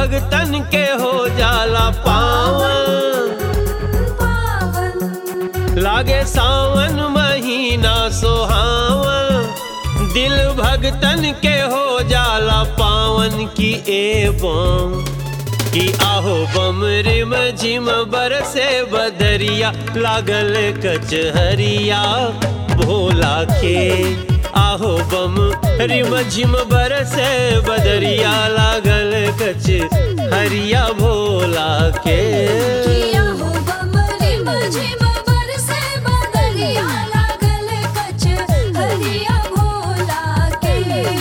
भगतन के हो जाला पावन पावन लागे सावन महीना सोहावन दिल भगतन के हो जाला पावन की एवं कि आहो बम रिम झिम बरसे बदरिया लागल कचहरिया भोला के आहो बम रिम झिम बरसे बदरिया लागल कच हरिया भोला के किया हो बमरी मझिम बरसे बदरिया लागल कच हरिया भोला के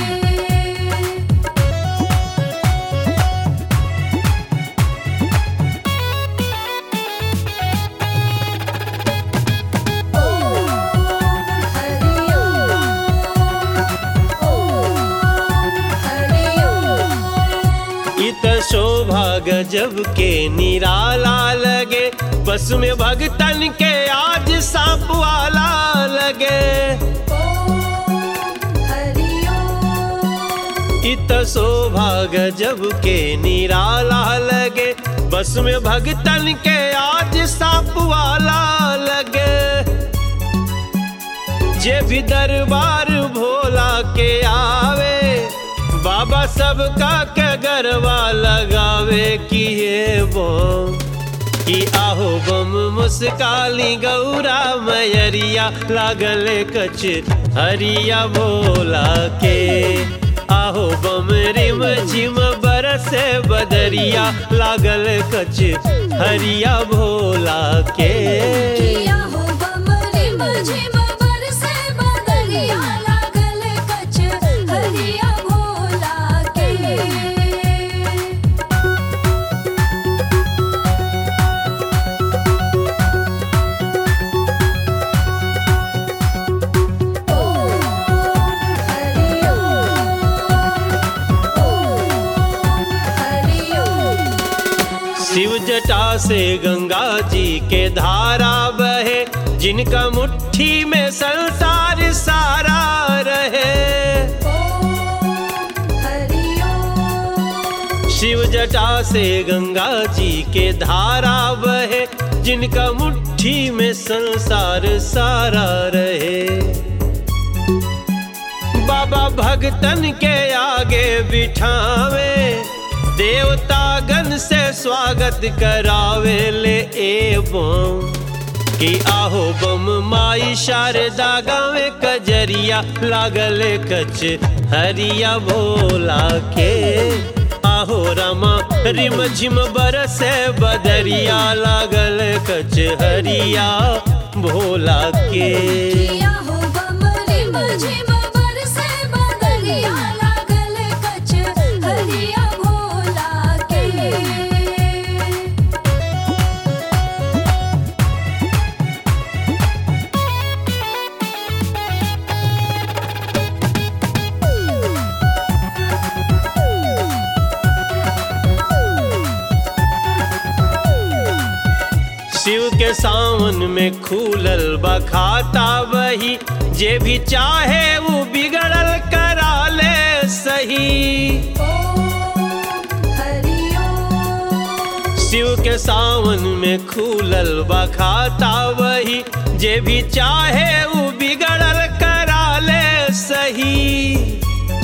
इत शोभा गजब के निराला लगे बस में भगतन के आज सांप वाला लगे इत शोभा गजब के निराला लगे बस में भगतन के आज सांप वाला लगे जे भी दरबार भोला के आवे बाबा सबका के गरबा लगावे कि ये वो कि आहो बम मुस्काली गौरा मयरिया लागल कच हरिया भोला के आहो बम रिम झिम बरसे बदरिया लागल कच हरिया भोला के किया हो बमरी मझिम बरसे बदरिया लागल कच हरिया भोला के शिव जटा से गंगा जी के धारा बहे जिनका मुट्ठी में संसार सारा रहे शिव जटा से गंगा जी के धारा बहे जिनका मुट्ठी में संसार सारा रहे बाबा भगतन के आगे बिठावे देवतागन से स्वागत करावे ले एवं कि आहो बम माई शारदा गावे कजरिया लागल कच हरिया भोला के आहो रमा रिम झिम बरसे बदरिया लागल कच हरिया भोला के किया हो बमरी मझिम बरसे बदरिया लागल कच हरिया भोला के शिव के सावन में खूलल बखाता वही जे भी चाहे वो बिगड़ल करा ले सही शिव के सावन में खूलल बखाता वही जे भी चाहे वो बिगड़ल करा ले सही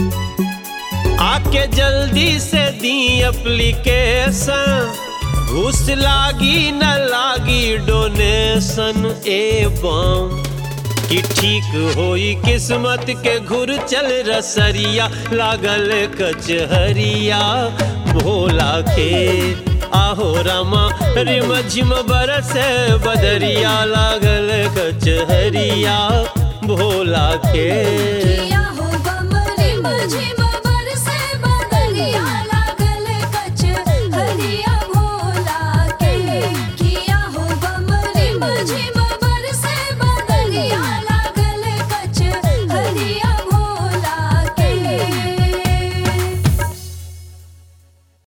आके जल्दी से दी एप्लीकेशन घूस लागी न लागी डोनेशन एवं कि ठीक होई किस्मत के घुर चल रसरिया लागल कचहरिया भोला के आहो रामा रिम झिम बरसे बदरिया लागल कचहरिया भोला के किया हो बमरी मझिम